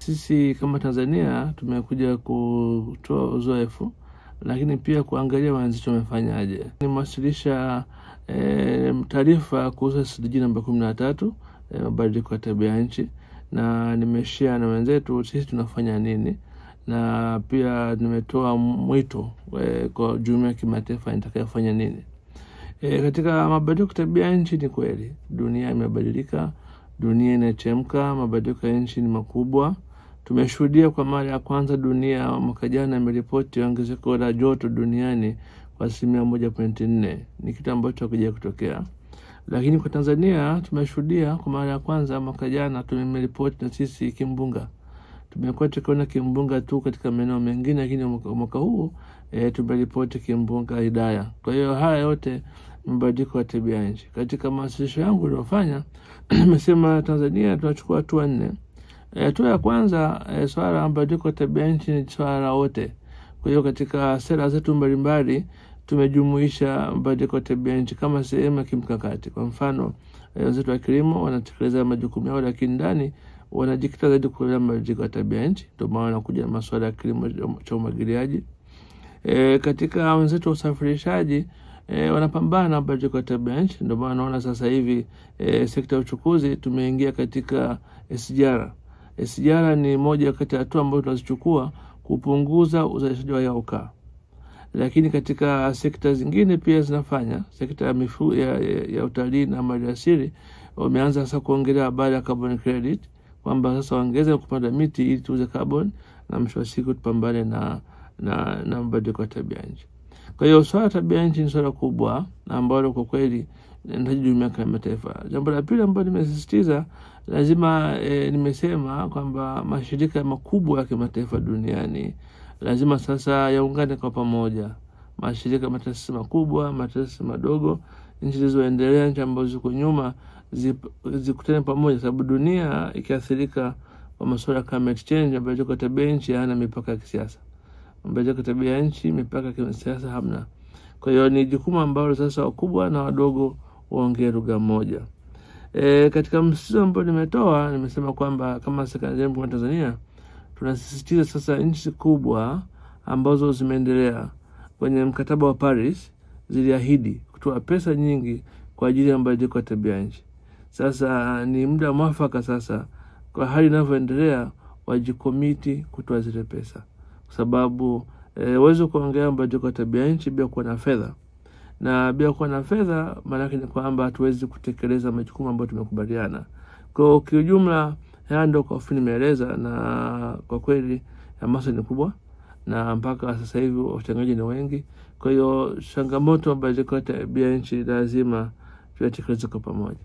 Sisi kama Tanzania tumekuja kutoa uzoefu, lakini pia kuangalia wenzetu wamefanyaje. Nimewasilisha e, taarifa kuhusu SDG namba kumi na tatu e, mabadiliko ya tabia nchi, na nimeshare na wenzetu sisi tunafanya nini, na pia nimetoa mwito e, kwa jumuiya ya kimataifa itakayofanya nini. E, katika mabadiliko ya tabia nchi, ni kweli dunia imebadilika, dunia inachemka, mabadiliko ya nchi ni makubwa. Tumeshuhudia kwa mara ya kwanza dunia mwaka jana imeripoti ongezeko la joto duniani kwa asilimia moja pointi nne. Ni kitu ambacho hakuja kutokea, lakini kwa Tanzania tumeshuhudia kwa mara ya kwanza mwaka jana tumeripoti na sisi kimbunga. Tumekuwa tukiona kimbunga tu katika maeneo mengine, lakini mwaka huu e, tumeripoti kimbunga Idaya. Kwa hiyo haya yote mabadiliko ya tabia nchi. Katika mawasilisho yangu iliyofanya nimesema Tanzania tunachukua hatua nne. Hatua e, ya kwanza e, swala la mabadiliko ya tabia nchi ni swala la wote. Kwa hiyo katika sera zetu mbalimbali tumejumuisha mabadiliko ya tabia nchi kama sehemu ya kimkakati. Kwa mfano wenzetu wa kilimo wanatekeleza majukumu yao, lakini ndani wanajikita zaidi kuelea mabadiliko ya tabia nchi, ndio maana wanakuja na masuala ya kilimo cha umwagiliaji. E, katika wenzetu wa usafirishaji e, wanapambana na mabadiliko ya tabia nchi, ndio maana naona sasa hivi e, sekta ya uchukuzi tumeingia katika SGR. SGR ni moja kati ya hatua ambayo tunazichukua kupunguza uzalishaji wa hewa ukaa, lakini katika sekta zingine pia zinafanya. Sekta ya mifu, ya, ya, ya utalii na maliasili wameanza sasa kuongelea habari ya carbon credit, kwamba sasa waongeze kupanda miti ili tuuze carbon na mwisho wa siku tupambane na na, na mabadiliko ya tabia nchi. Kwa hiyo swala tabia nchi ni swala kubwa ambalo kwa kweli nahitaji jumuiya ya kimataifa. Jambo la pili ambalo nimesisitiza lazima e, nimesema kwamba mashirika makubwa ya kimataifa duniani lazima sasa yaungane kwa pamoja, mashirika mataasisi makubwa, mataasisi madogo, nchi zilizoendelea, nchi ambazo ziko nyuma zikutane pamoja, sababu dunia ikiathirika kwa masuala ya climate change, mabadiliko ya tabia nchi hayana mipaka ya kisiasa mabadiliko ya tabia nchi mipaka ya kisiasa hamna. Kwa hiyo ni jukumu ambalo sasa wakubwa na wadogo waongee lugha moja. E, katika msisitizo ambao nimetoa nimesema kwamba kama serikali ya Tanzania tunasisitiza sasa nchi kubwa ambazo zimeendelea kwenye mkataba wa Paris ziliahidi kutoa pesa nyingi kwa ajili ya mabadiliko ya tabia nchi. Sasa ni muda mwafaka sasa, kwa hali inavyoendelea, wajikomiti kutoa zile pesa kwa sababu huwezi e, kuongea mabadiliko ya tabia nchi bila kuwa na fedha, na bila kuwa na fedha maanake ni kwamba hatuwezi kutekeleza majukumu ambayo tumekubaliana. Kwa kiujumla, haya ndo kwa ufupi nimeeleza, na kwa kweli hamasa ni kubwa, na mpaka sasa hivi wachangaji ni wengi. Kwa hiyo changamoto ya mabadiliko ya tabia nchi lazima tuyatekeleze kwa pamoja.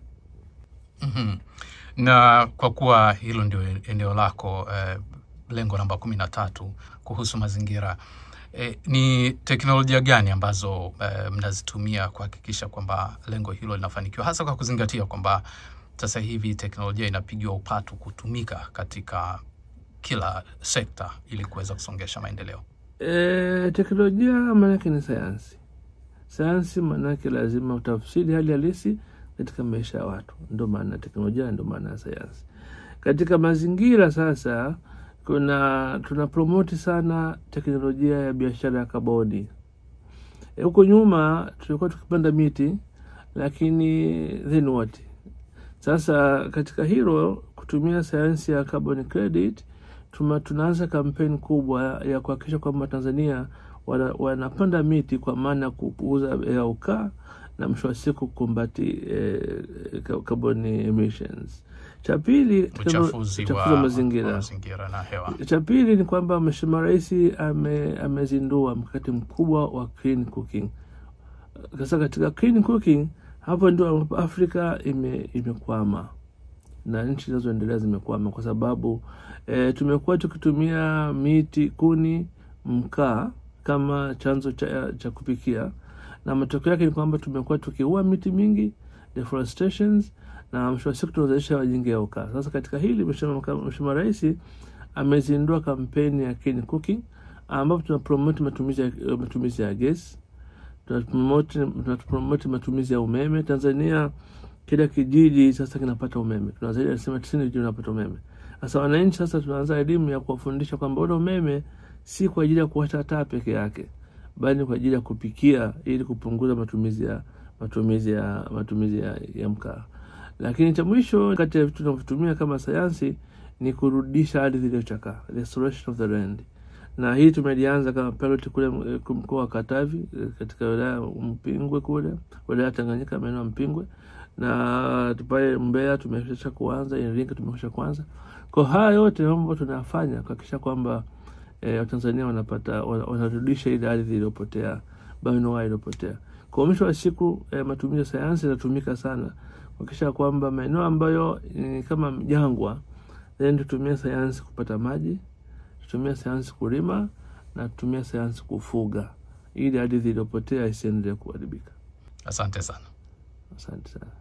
mm -hmm. Na kwa kuwa hilo ndio eneo lako eh, lengo namba kumi na tatu kuhusu mazingira e, ni teknolojia gani ambazo e, mnazitumia kuhakikisha kwamba lengo hilo linafanikiwa, hasa kwa kuzingatia kwamba sasa hivi teknolojia inapigiwa upatu kutumika katika kila sekta ili kuweza kusongesha maendeleo? E, teknolojia maanake ni sayansi. Sayansi maanake lazima utafsiri hali halisi katika maisha ya watu, ndo maana teknolojia, ndo maana ya sayansi. Katika mazingira sasa kuna tuna promoti sana teknolojia ya biashara ya kaboni. Huko e, nyuma tulikuwa tukipanda miti, lakini then what? Sasa katika hilo kutumia sayansi ya carbon credit tuma, tunaanza kampeni kubwa ya kuhakikisha kwamba Tanzania wana, wanapanda miti kwa maana ya kupuuza hewa ukaa na mwisho wa siku kukumbati eh, carbon emissions. Cha pili uchafuzi wa mazingira na hewa. Cha pili ni kwamba Mheshimiwa Rais ame, amezindua mkakati mkubwa wa clean cooking. Sasa katika clean cooking hapo ndio Afrika ime, imekwama na nchi zinazoendelea zimekwama kwa sababu e, tumekuwa tukitumia miti, kuni, mkaa kama chanzo cha, cha kupikia na matokeo yake ni kwamba tumekuwa tukiua miti mingi deforestations na mwisho wa siku tunazalisha wajingi ya ukaa. Sasa katika hili Mheshimiwa Rais amezindua kampeni ya clean cooking ambapo tunapromoti matumizi ya, matumizi ya gesi, tunapromoti matumizi ya umeme. Tanzania kila kijiji sasa kinapata umeme, tuna zaidi ya asilimia tisini vijiji vinapata umeme, Sasa wananchi sasa tunaanza elimu ya kuwafundisha kwamba ule umeme si kwa ajili ya kuwasha taa peke yake, bali kwa ajili ya kupikia ili kupunguza matumizi ya matumizi ya matumizi ya, ya mkaa. Lakini cha mwisho kati ya vitu tunavyotumia kama sayansi ni kurudisha ardhi iliyochakaa, restoration of the land, na hii tumelianza kama pilot kule mkoa wa Katavi katika wilaya Mpingwe kule wilaya Tanganyika maeneo ya Mpingwe na pale Mbeya tumesha kuanza, Iringa tumekwisha kuanza. Kwa haya yote mambo tunayafanya kuhakikisha kwamba eh, Watanzania wanapata wanarudisha ile ardhi iliyopotea, bioanuwai iliyopotea. Kwa mwisho wa siku eh, matumizi ya sayansi yanatumika sana kuhakikisha kwamba maeneo ambayo ni kama jangwa, then tutumie sayansi kupata maji, tutumie sayansi kulima na tutumie sayansi kufuga, ili ardhi iliyopotea isiendelee kuharibika. Asante sana. Asante sana.